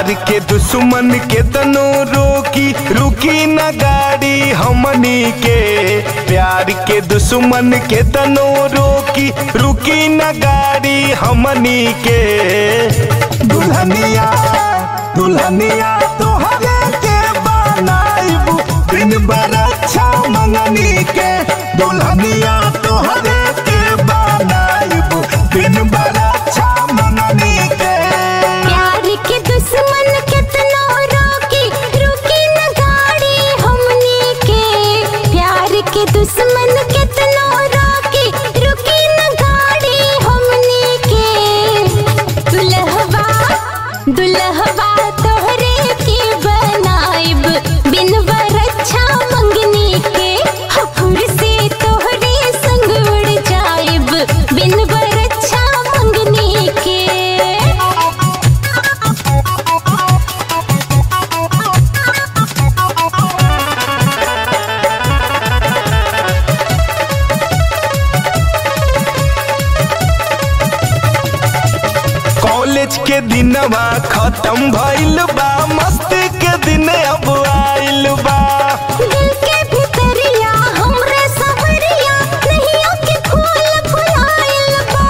प्यार के दुश्मन के तनो रोकी रुकी न गाड़ी हमनी के प्यार के दुश्मन के तनो रोकी रुकी न गाड़ी हमनी के दुल्हनिया दुल्हनिया तोहरे के बनाइबू दिन बड़ अच्छा मंगनी के दुल्हनिया तोहरे के बनाइबू दिन बड़ अच्छा मंगनी के प्यार के दुश्मन कितना रोकी रुकी न गाड़ी हमनी के प्यार के दुश्मन कितना रोकी रुकी न गाड़ी हमनी के दुल्हवा दुल्हवा तोहरे के बनाइब बिन बरच्छा मंगनी के हफुर से तोहरे संग उड़ जाइब बिन बरच्छा मंगनी के कॉलेज के दिनवा खत्म भइल बा मस्ती के दिन अब आइल बा दिल के भितरिया हमरे सवरिया नहियों के फूल फुलाइल बा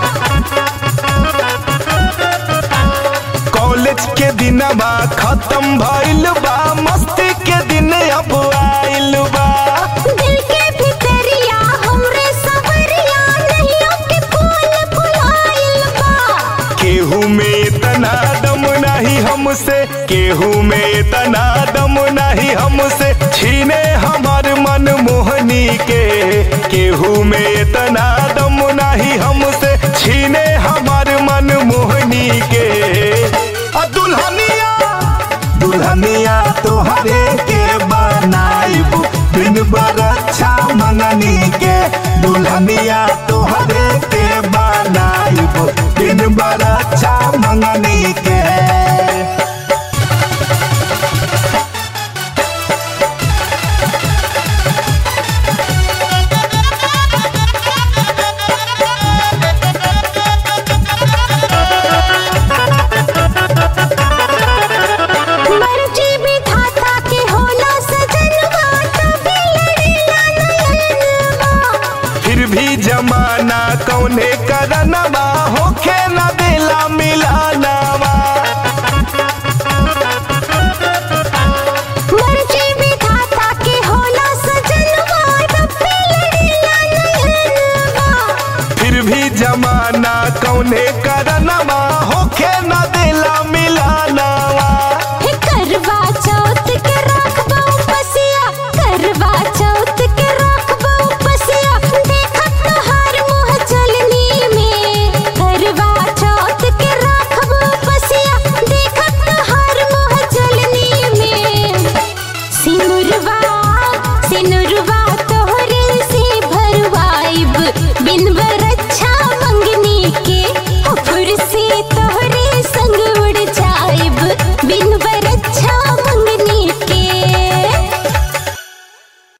कॉलेज के दिनवा खत्म भइल बा मस्ती के दिन अब आइल बा दिल के भितरिया हमरे सवरिया नहियों के फूल फुलाइल बा केहू में इतना दम नहीं हमसे केहू में इतना दम नहीं हमसे छीने हमार मन मोहनी के केहू में इतना दम नहीं हमसे छीने हमार मन मोहनी के आ दुल्हनिया दुल्हनिया तोहरे के बनाइबू दिन बड़ अच्छा मंगनी के दुल्हनिया तोहरे के बनाइबू दिन बड़ अच्छा मंगनी के मर्जी विधाता के होला सजनवा तभी लड़ेला नयनवा फिर भी जमाना कौने करनवा होखे न देला मिलानवा मर्जी विधाता के होला सजनवा तभी लड़ेला नयनवा फिर भी जमाना कौने करनवा